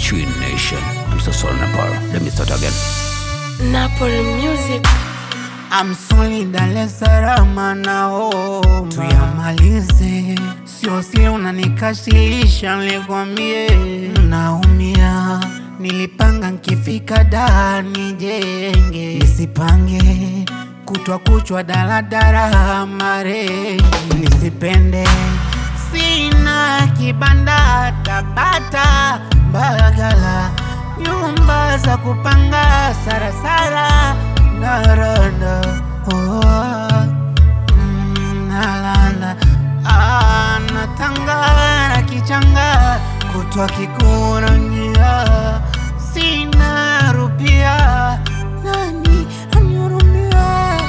Tree Nation. I'm so sorry, Nepal. Let me start again. Napoli Music. I'm sorry Dar es Salaam nao tuyamalize, sio sio unanikasilisha, nilikwambie naumia. Nilipanga nkifika daa nijenge, nisipange kutwa kuchwa daladala marengi, nisipende sina kibanda Tabata Mbagala, nyumba za kupanga Sarasara Naranda oh, mm, Nalanda ah, Natanga Kichanga kutwa Kikurangia, sina rupia, nani anihurumia?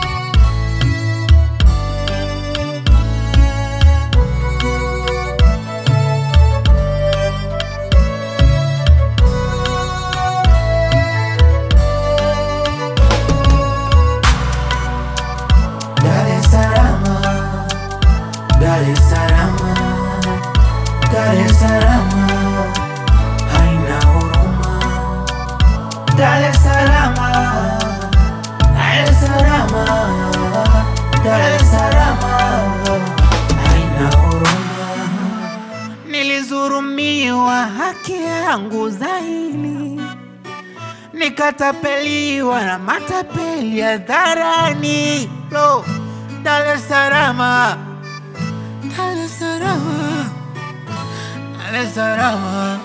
Dar es Salaam, Dar es Salaam, Dar es Salaam, haina huruma. Dar es Salaam, Dar es Salaam, Dar es Salaam, haina huruma. Nilizurumiwa haki yangu zaidi nikatapeliwa na matapeli hadharani. Lo, Dar es Salaam, Dar es Salaam, Dar es Salaam.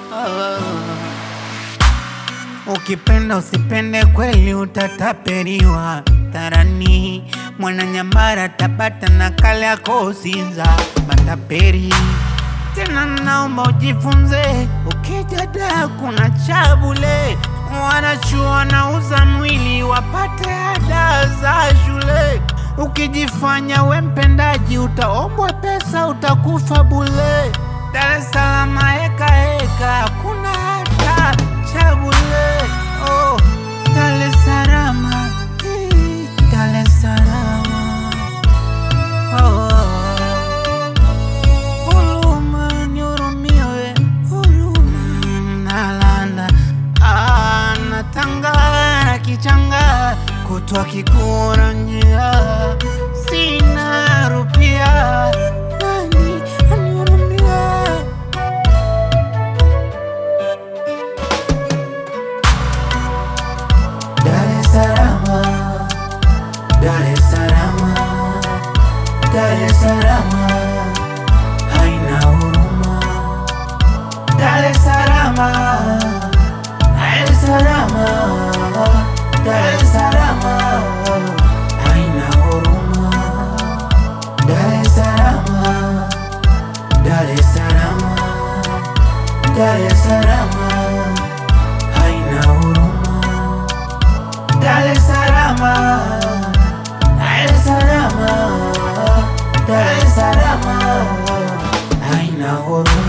Ukipenda usipende, kweli utatapeliwa dharani. Mwananyamara, Tabata na Kariakoo, Sinza, matapeli tena naomba ujifunze, ukija da kuna chabule, wanachuo wanauza mwili wapate ada za shule. Ukijifanya we mpendaji, utaombwa pesa, utakufa bule. Dar es Salaam heka heka, hakuna hata chabule. Oh, Dar es Salaam, eh, Dar es Salaam, oh. Huruma, nihurumie we, huruma. Nalanda, ah, Natanga na Kichanga, kutwa Kikuranyia, sina rupia, nani anihurumia? Dar es Salaam, Dar es Salaam, Dar es Salaam, haina huruma. Dar es Salaam, Dar es Salaam, Dar es Salaam, haina huruma. Dar es Salaam, Dar es Salaam, Dar es Salaam, haina huruma. Dar es Salaam, Dar es Salaam, Dar es Salaam, haina huruma.